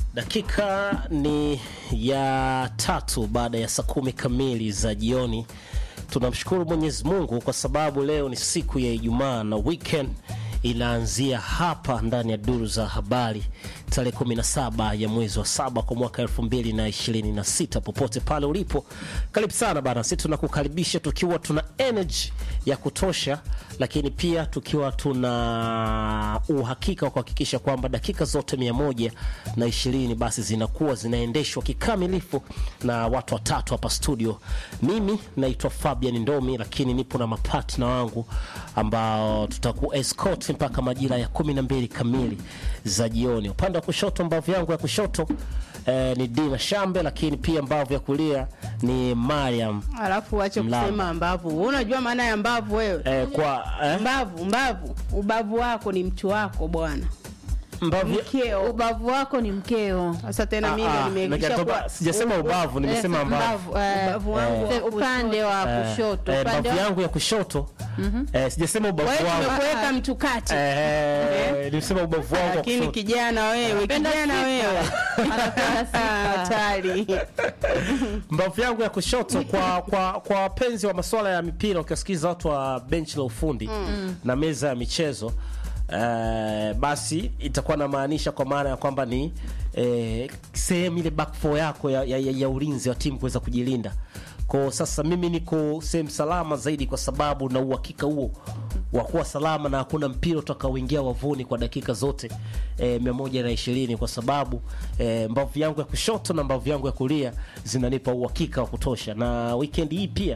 Dakika ni ya tatu baada ya saa kumi kamili za jioni. Tunamshukuru Mwenyezi Mungu kwa sababu leo ni siku ya Ijumaa na weekend inaanzia hapa ndani ya duru za habari tarehe 17 ya mwezi wa saba kwa mwaka 2026. Popote pale ulipo, karibu sana bana. Sisi tunakukaribisha tukiwa tuna energy ya kutosha, lakini pia tukiwa tuna uhakika wa kuhakikisha kwamba dakika zote mia moja na ishirini basi zinakuwa zinaendeshwa kikamilifu na watu watatu hapa studio. Mimi naitwa Fabian Ndomi, lakini nipo na mapatna wangu ambao tutaku escort mpaka majira ya kumi na mbili kamili za jioni. Upande wa kushoto, mbavu yangu ya kushoto eh, ni Dina Shambe, lakini pia mbavu ya kulia ni Mariam Alafu wache Mlamba. kusema mbavu. Wewe Unajua maana ya mbavu wewe? eh, kwa eh, Mbavu, mbavu. Ubavu wako ni mtu wako bwana. mbavu ya- Mkeo. Ubavu wako ni mkeo. Sasa tena Ah, mimi ah, nimekisha nikatoka- kwa sijasema ubavu, nimesema Eh, mbavu. eh, Ubavu wangu wa eh, upande wa Eh, kushoto. eh, Upande mbavu wa yangu ya kushoto eh, sijasema ubavu Wewe wangu tumekuweka mtu kati. eh, nimesema ubavu wangu wa Lakini kushoto. kijana wewe, Anapenda kijana sifa. wewe. Anapenda sifa. Hatari. mbavu yangu ya kushoto kwa kwa kwa wapenzi wa masuala ya mipira, ukisikiza watu wa benchi la ufundi na meza ya michezo eh, basi itakuwa namaanisha kwa maana ya kwamba ni eh, sehemu ile back four yako ya, ya, ya, ya ulinzi wa timu kuweza kujilinda. Kwa sasa mimi niko sehemu salama zaidi, kwa sababu na uhakika huo wa kuwa salama na hakuna mpira utakaoingia wavuni kwa dakika zote eh, mia moja na ishirini kwa sababu eh, mbavu yangu ya kushoto na mbavu yangu ya kulia zinanipa uhakika wa kutosha, na weekend hii pia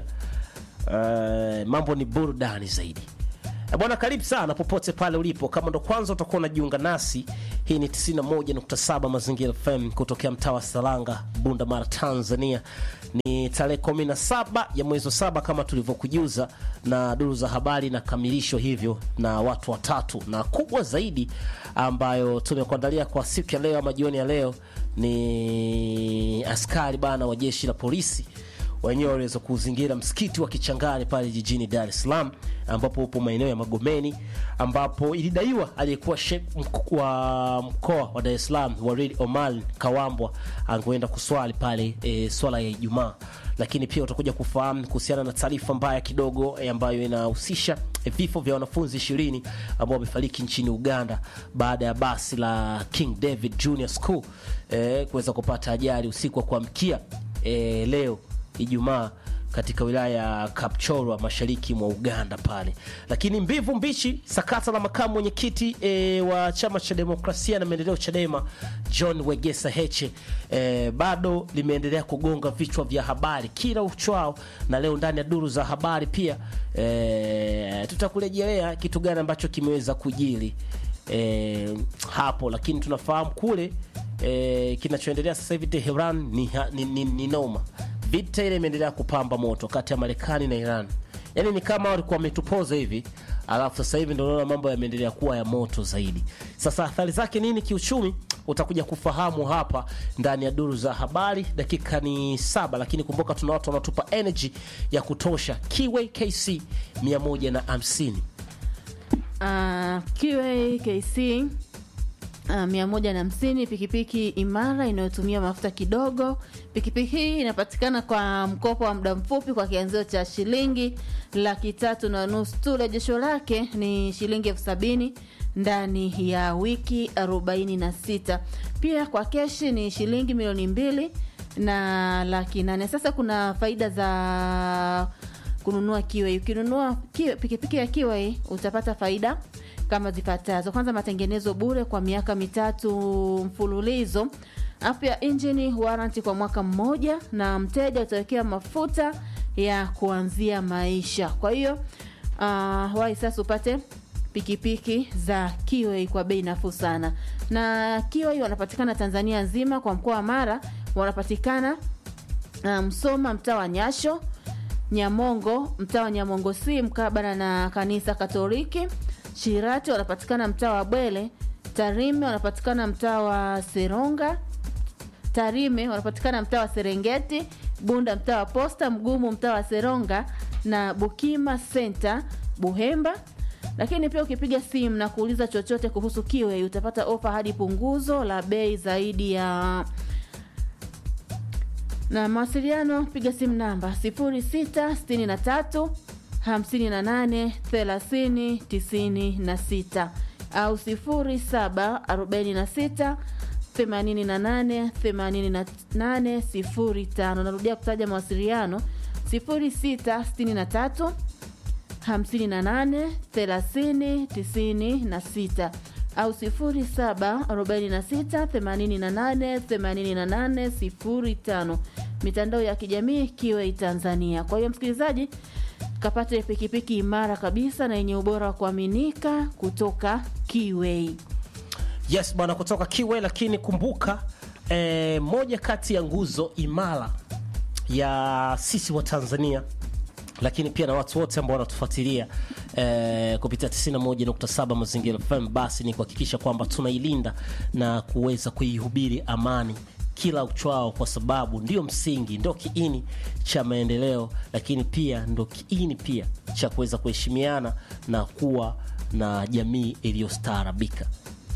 eh, mambo ni burudani zaidi. Eh, Bwana, karibu sana popote pale ulipo. Kama ndo kwanza utakuwa unajiunga nasi, hii ni 91.7 Mazingira FM kutokea mtaa wa Salanga, Bunda Mara, Tanzania. Ni tarehe 17 ya mwezi wa saba kama tulivyokujuza, na duru za habari inakamilishwa hivyo na watu watatu, na kubwa zaidi ambayo tumekuandalia kwa siku ya leo ama jioni ya leo ni askari bana wa jeshi la polisi wenyewe waliweza kuzingira msikiti wa Kichangani pale jijini Dar es Salaam, ambapo upo maeneo ya Magomeni, ambapo ilidaiwa aliyekuwa sheikh mk- wa mkoa wa Dar es Salaam Walid Omar Kawambwa angeenda kuswali pale e, swala ya Ijumaa. Lakini pia utakuja kufahamu kuhusiana na taarifa mbaya kidogo e, ambayo inahusisha e, vifo vya wanafunzi ishirini ambao wamefariki nchini Uganda baada ya basi la King David Junior School e, kuweza kupata ajali usiku wa kuamkia e, leo Ijumaa katika wilaya ya Kapchorwa mashariki mwa Uganda pale. Lakini mbivu mbichi, sakata la makamu mwenyekiti e, wa chama cha demokrasia na maendeleo Chadema John Wegesa Heche e, bado limeendelea kugonga vichwa vya habari kila uchwao, na leo ndani ya duru za habari pia e, tutakurejelea kitu gani ambacho kimeweza kujili e, hapo, lakini tunafahamu kule e, kinachoendelea sasa hivi Tehran ni, ni, ni, ni noma vita ile imeendelea kupamba moto kati ya Marekani na Iran. Yaani ni kama walikuwa wametupoza hivi, alafu sasa hivi ndio unaona mambo yameendelea kuwa ya moto zaidi. Sasa athari zake nini kiuchumi, utakuja kufahamu hapa ndani ya duru za habari. Dakika ni saba, lakini kumbuka tuna watu wanatupa energy ya kutosha. Kiway KC 150 Ah, QAKC ah, mia moja na hamsini pikipiki imara inayotumia mafuta kidogo. Pikipiki hii inapatikana kwa mkopo wa muda mfupi kwa kianzio cha shilingi laki tatu na nusu tu. Rejesho lake ni shilingi elfu sabini ndani ya wiki arobaini na sita. Pia kwa keshi ni shilingi milioni mbili na laki nane. Sasa kuna faida za kununua Kiwai. Ukinunua Kiwai- pikipiki ya Kiwai utapata faida kama zifuatazo. Kwanza, matengenezo bure kwa miaka mitatu mfululizo. Afya injini warranty kwa mwaka mmoja, na mteja utawekea mafuta ya kuanzia maisha. Kwa hiyo uh, wahi sasa upate pikipiki za Kiwai kwa bei nafuu sana. Na Kiwai wanapatikana Tanzania nzima, kwa mkoa wa Mara wanapatikana uh, Msoma mtaa wa Nyasho, Nyamongo mtaa wa Nyamongo si mkabala na kanisa Katoliki, Shirati wanapatikana mtaa wa Bwele, Tarime wanapatikana mtaa wa Seronga, Tarime wanapatikana mtaa wa Serengeti, Bunda mtaa wa Posta, Mgumu mtaa wa Seronga na Bukima Center Buhemba lakini pia ukipiga simu na kuuliza chochote kuhusu kiwe utapata ofa hadi punguzo la bei zaidi ya na mawasiliano piga simu namba 0663 58 30 96 au 0746 88 88 05 narudia kutaja mawasiliano 0663 58 30 96 au 07 46 88 88 05 mitandao ya kijamii kiwe Tanzania. Kwa hiyo msikilizaji, kapate pikipiki imara kabisa na yenye ubora wa kuaminika kutoka Kiwei. yes bwana kutoka kiwe lakini kumbuka eh, moja kati ya nguzo imara ya sisi wa tanzania lakini pia na watu wote ambao wanatufuatilia eh, kupitia 91.7 mazingira fm basi ni kuhakikisha kwamba tunailinda na kuweza kuihubiri amani kila uchwao kwa sababu ndio msingi ndio kiini cha maendeleo lakini pia ndio kiini pia cha kuweza kuheshimiana na kuwa na jamii iliyostaarabika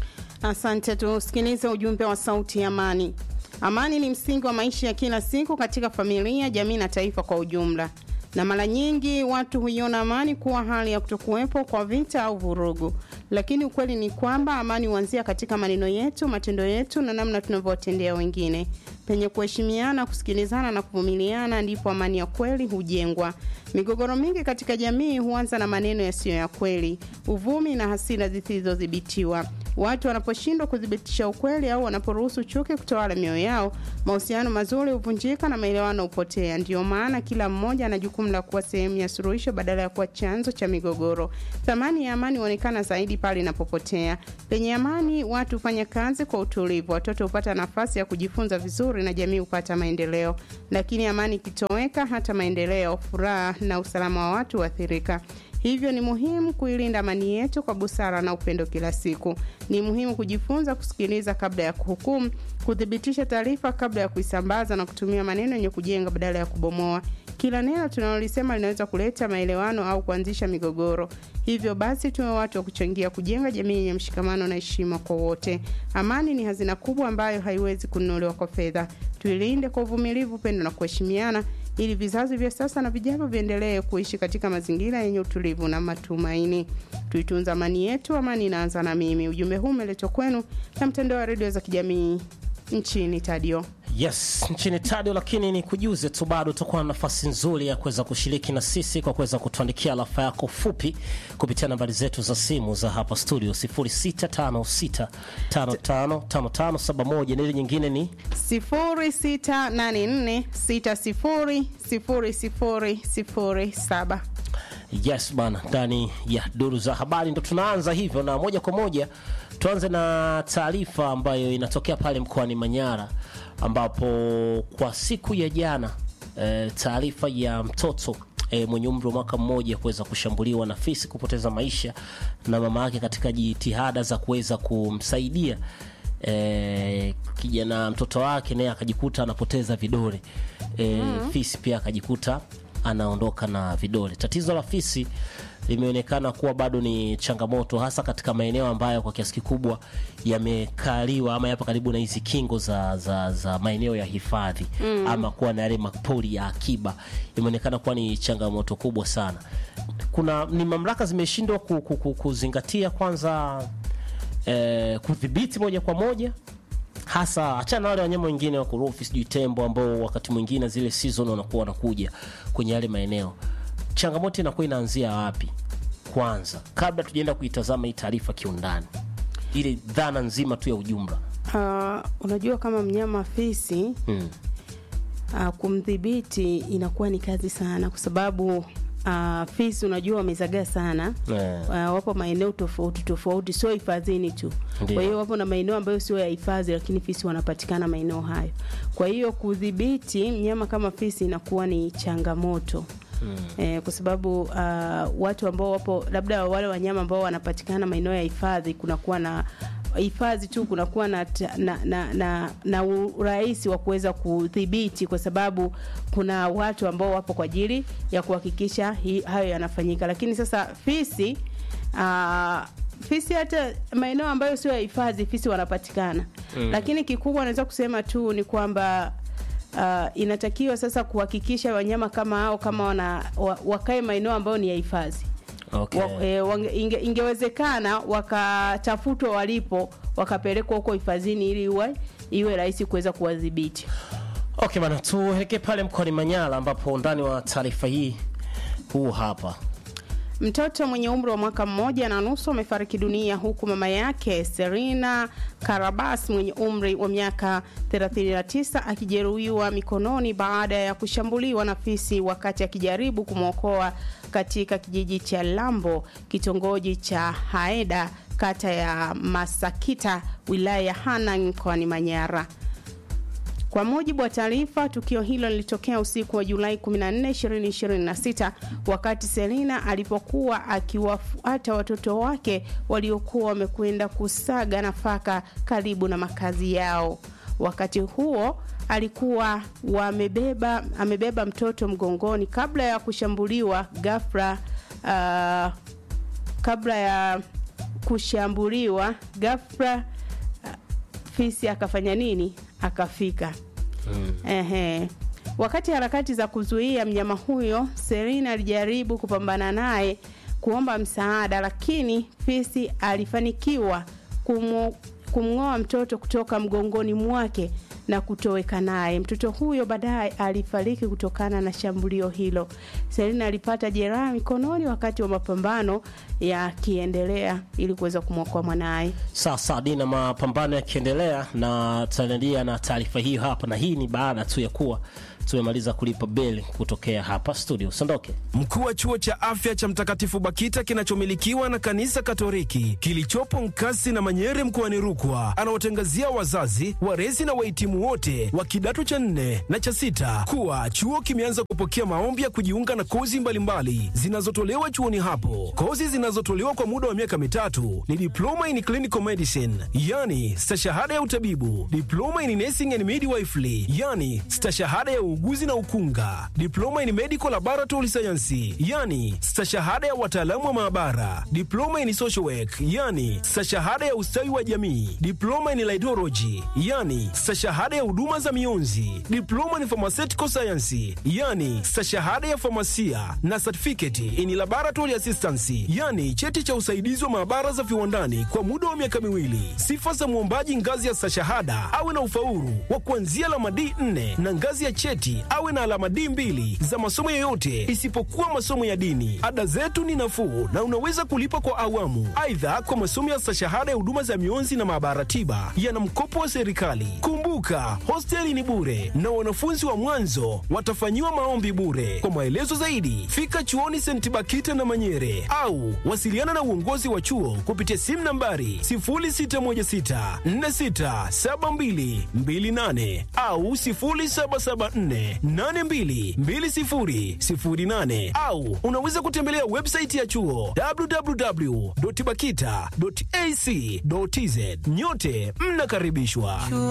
Asante, tusikilize ujumbe wa Sauti ya Amani. Amani ni msingi wa maisha ya kila siku katika familia, jamii na taifa kwa ujumla, na mara nyingi watu huiona amani kuwa hali ya kutokuwepo kwa vita au vurugu, lakini ukweli ni kwamba amani huanzia katika maneno yetu, matendo yetu na namna tunavyowatendea wengine. Penye kuheshimiana, kusikilizana na kuvumiliana, ndipo amani ya kweli hujengwa. Migogoro mingi katika jamii huanza na maneno yasiyo ya kweli, uvumi na hasira zisizodhibitiwa. Watu wanaposhindwa kuthibitisha ukweli au wanaporuhusu chuki kutawala mioyo yao, mahusiano mazuri huvunjika na maelewano hupotea. Ndiyo maana kila mmoja ana jukumu la kuwa sehemu ya suluhisho badala ya kuwa chanzo cha migogoro. Thamani ya amani huonekana zaidi pale inapopotea. Penye amani, watu hufanya kazi kwa utulivu, watoto hupata nafasi ya kujifunza vizuri na jamii hupata maendeleo. Lakini amani ikitoweka, hata maendeleo, furaha na usalama wa watu huathirika. Hivyo ni muhimu kuilinda amani yetu kwa busara na upendo kila siku. Ni muhimu kujifunza kusikiliza kabla ya kuhukumu, kuthibitisha taarifa kabla ya kuisambaza na kutumia maneno yenye kujenga badala ya kubomoa. Kila neno tunalolisema linaweza kuleta maelewano au kuanzisha migogoro. Hivyo basi, tuwe watu wa kuchangia kujenga jamii yenye mshikamano na heshima kwa wote. Amani ni hazina kubwa ambayo haiwezi kununuliwa kwa fedha. Tuilinde kwa uvumilivu, upendo na kuheshimiana ili vizazi vya sasa na vijavyo viendelee kuishi katika mazingira yenye utulivu na matumaini. Tuitunza amani yetu, amani inaanza na mimi. Ujumbe huu umeletwa kwenu na mtandao wa redio za kijamii nchini Tadio. yes nchini tadio lakini ni kujuze tu bado utakuwa na nafasi nzuri ya kuweza kushiriki na sisi kwa kuweza kutuandikia alafa yako fupi kupitia nambari zetu za simu za hapa studio 0656555571 na ile nyingine ni 0684600007. yes bana ndani ya duru za habari ndo tunaanza hivyo na moja kwa moja tuanze na taarifa ambayo inatokea pale mkoani manyara ambapo kwa siku ya jana e, taarifa ya mtoto e, mwenye umri wa mwaka mmoja kuweza kushambuliwa na fisi kupoteza maisha na mama yake katika jitihada za kuweza kumsaidia e, kijana mtoto wake naye akajikuta anapoteza vidole e, mm. fisi pia akajikuta anaondoka na vidole tatizo la fisi limeonekana kuwa bado ni changamoto hasa katika maeneo ambayo kwa kiasi kikubwa yamekaliwa ama yapo karibu na hizi kingo za, za, za maeneo ya hifadhi mm. ama kuwa na yale mapori ya akiba imeonekana kuwa ni changamoto kubwa sana kuna ni mamlaka zimeshindwa ku, ku, ku, kuzingatia kwanza eh, kudhibiti moja kwa moja hasa achana na wale wanyama wengine wakorofi sijui tembo ambao wakati mwingine zile season wanakuwa wanakuja kwenye yale maeneo changamoto inakuwa inaanzia wapi kwanza kabla tujaenda kuitazama hii taarifa kiundani ile dhana nzima tu ya ujumla Uh, unajua kama mnyama fisi mm. uh, kumdhibiti inakuwa ni kazi sana kwa sababu uh, fisi unajua wamezagaa sana Eh. uh, wapo maeneo tofauti tofauti sio hifadhini tu Ndiyo. kwa hiyo wapo na maeneo ambayo sio ya hifadhi lakini fisi wanapatikana maeneo hayo kwa hiyo kudhibiti mnyama kama fisi inakuwa ni changamoto Mm. Eh, kwa sababu uh, watu ambao wapo labda wale wanyama ambao wanapatikana maeneo ya hifadhi kunakuwa na hifadhi tu kunakuwa na, ta- na, na, na, na urahisi wa kuweza kudhibiti kwa sababu kuna watu ambao wapo kwa ajili ya kuhakikisha hi- hayo yanafanyika lakini sasa fisi uh, fisi hata maeneo ambayo sio ya hifadhi fisi wanapatikana mm. lakini kikubwa naweza kusema tu ni kwamba uh, inatakiwa sasa kuhakikisha wanyama kama hao kama wana wa, wakae maeneo ambayo ni ya hifadhi Okay. wa, e, wange, inge, ingewezekana wakatafutwa walipo wakapelekwa huko hifadhini ili iwe iwe rahisi kuweza kuwadhibiti Okay bana, tuelekee pale mkoani Manyara ambapo undani wa taarifa hii huu hapa. Mtoto mwenye umri wa mwaka mmoja na nusu amefariki dunia huku mama yake Serena Karabas mwenye umri wa miaka 39 akijeruhiwa mikononi baada ya kushambuliwa na fisi wakati akijaribu kumwokoa katika kijiji cha Lambo, kitongoji cha Haeda, kata ya Masakita, wilaya ya Hanang mkoani Manyara. Kwa mujibu wa taarifa, tukio hilo lilitokea usiku wa Julai 14, 2026 wakati Selina alipokuwa akiwafuata watoto wake waliokuwa wamekwenda kusaga nafaka karibu na makazi yao. Wakati huo alikuwa wamebeba amebeba mtoto mgongoni kabla ya kushambuliwa ghafla. Uh, kabla ya kushambuliwa ghafla fisi akafanya nini? Akafika. mm. Ehe. Wakati harakati za kuzuia mnyama huyo, Serena alijaribu kupambana naye kuomba msaada, lakini fisi alifanikiwa kumu, kumng'oa mtoto kutoka mgongoni mwake na kutoweka naye. Mtoto huyo baadaye alifariki kutokana na shambulio hilo. Selina alipata jeraha mikononi wakati wa mapambano yakiendelea ili kuweza kumwokoa mwanaye. Sasa Dina, mapambano yakiendelea na tutaendelea na taarifa hiyo hapa, na hii ni baada tu ya kuwa tumemaliza kulipa beli kutokea hapa studio. Usiondoke. Mkuu wa chuo cha afya cha Mtakatifu Bakita kinachomilikiwa na kanisa Katoliki kilichopo Nkasi na Manyere mkoani Rukwa anawatangazia wazazi, walezi na wahitimu wote wa kidato cha nne na cha sita kuwa chuo kimeanza kupokea maombi ya kujiunga na kozi mbalimbali zinazotolewa chuoni hapo. Kozi zinazotolewa kwa muda wa miaka mitatu ni diploma in clinical medicine, yani stashahada ya utabibu, diploma in nursing and midwifery, yani stashahada ya uuguzi na ukunga, diploma in medical laboratory science, yani stashahada ya wataalamu wa maabara, diploma in social work, yani stashahada ya ustawi wa jamii, diploma in laidology, yani stashahada ya huduma za mionzi, diploma in pharmaceutical science, yani stashahada ya famasia na certificate in laboratory assistance, yani cheti cha usaidizi wa maabara za viwandani kwa muda wa miaka miwili. Sifa za mwombaji ngazi ya stashahada awe na ufaulu wa kuanzia alama D4 na ngazi ya cheti awe na alama D2 za masomo yoyote isipokuwa masomo ya dini. Ada zetu ni nafuu na unaweza kulipa kwa awamu. Aidha, kwa masomo ya stashahada ya huduma za mionzi na maabara tiba yana mkopo wa serikali. Kumbuka, hosteli ni bure na wanafunzi wa mwanzo watafanyiwa maombi bure. Kwa maelezo zaidi, fika chuoni St. Bakita na Manyere au wasiliana na uongozi wa chuo kupitia simu nambari 0616467228 au 0774822008 au unaweza kutembelea website ya chuo www.bakita.ac.tz. Nyote mnakaribishwa.